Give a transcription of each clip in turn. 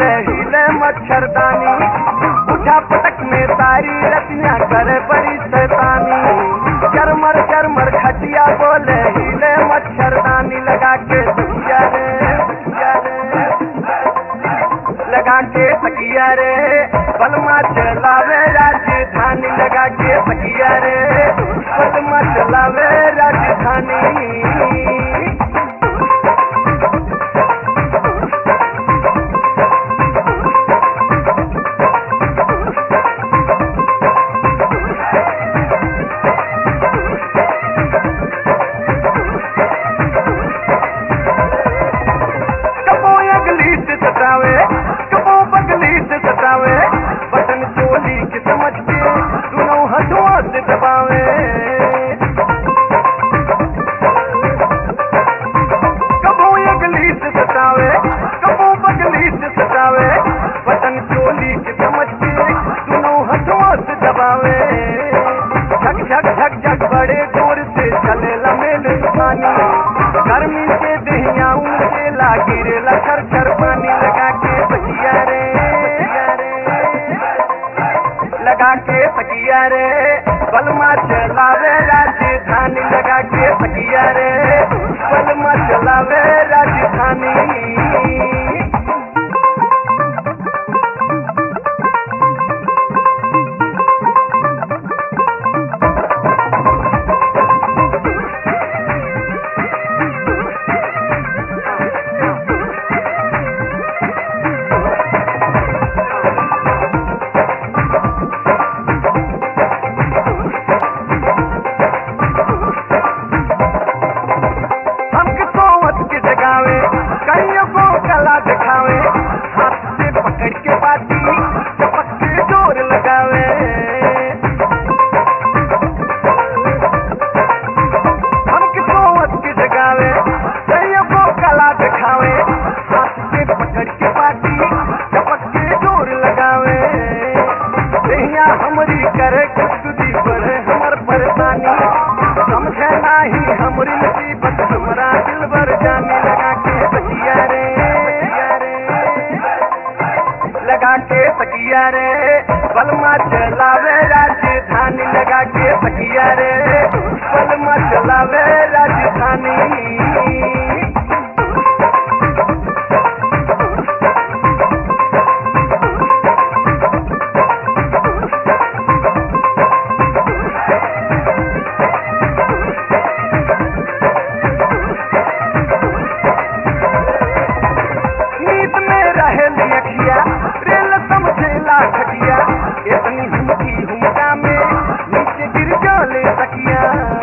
बोले हिले मच्छरदानी बुझा पटक में तारी रतियां करे बड़ी शैतानी चरमर चरमर खटिया बोले हिले मच्छरदानी लगा के तकिया रे तकिया रे लगा के तकिया रे बलमा चलावे राजधानी लगा के तकिया रे बलमा चलावे राजधानी कबो अगली से सतावे कबो बगली से सतावे बटन चोली के समझ के दोनों हथुआ से दबावे कबो अगली से सतावे कबो बगली से सतावे बटन चोली के समझ के दोनों हथुआ से दबावे झक झक झक झक बड़े जोर से चले लमेल पानी गर्मी से दहिया से लागी रे लखर खर पानी लगा के तकिया रे लगा के तकिया रे बलमा चलावे राजधानी लगा के तकिया रे बलमा चलावे राजधानी हमके सोवत के जगावे कईयों को कला दिखावे हाथ से पकड़ के बाती चपक के जोर लगावे हमके सोवत के जगावे कईयों को कला दिखावे हाथ से पकड़ के बाती चपक के जोर लगावे दहिया हमरी करे खुदकुदी बढ़े हमर परेशानी समझे नाही हमरी मुसीबत हमरा दिल भर जाने लगा के तकिया रे लगा के तकिया रे बलमा चलावे राजधानी लगा के तकिया रे बलमा चलावे राजधानी नींद में रहे अखिया रेल समझेला खटिया इतनी हुमकी हुमका में नीचे गिर जाले तकिया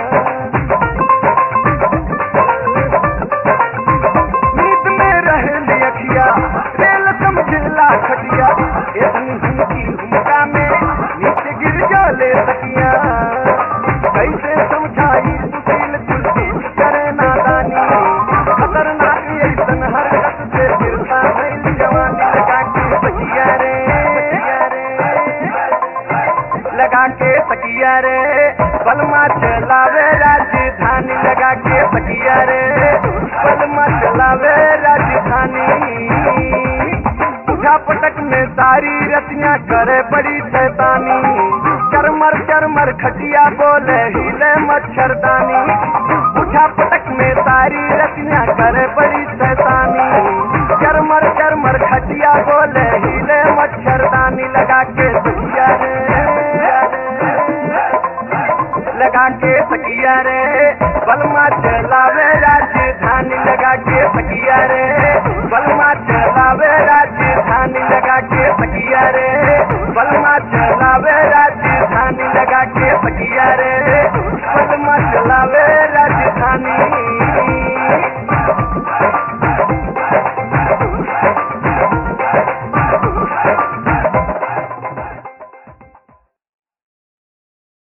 नींद में रहे अखिया रेल समझेला खटिया इतनी हुमकी हुमका में नीचे गिर जाले तकिया कैसे समझाई सुशील तुलसी करे नादानी खतरनाक ऐसन हरकत से गिरता भइल जवानी लगा के तकिया रे लगा के तकिया रे बलमा चलावे राजधानी लगा के तकिया रे बलमा चलावे राजधानी बुझा पटक में सारी रतियां करे बड़ी शैतानी चरमर चरमर खटिया बोले हिले मच्छरदानी बुझा पटक में सारी रतियां करे बड़ी शैतानी चरमर चरमर खटिया बोले हिले मच्छरदानी लगा के तकिया रे लगा के तकिया रे बलमा चलावे राजधानी लगा के तकिया रे बलमा चलावे राजधानी लगा के तकिया रे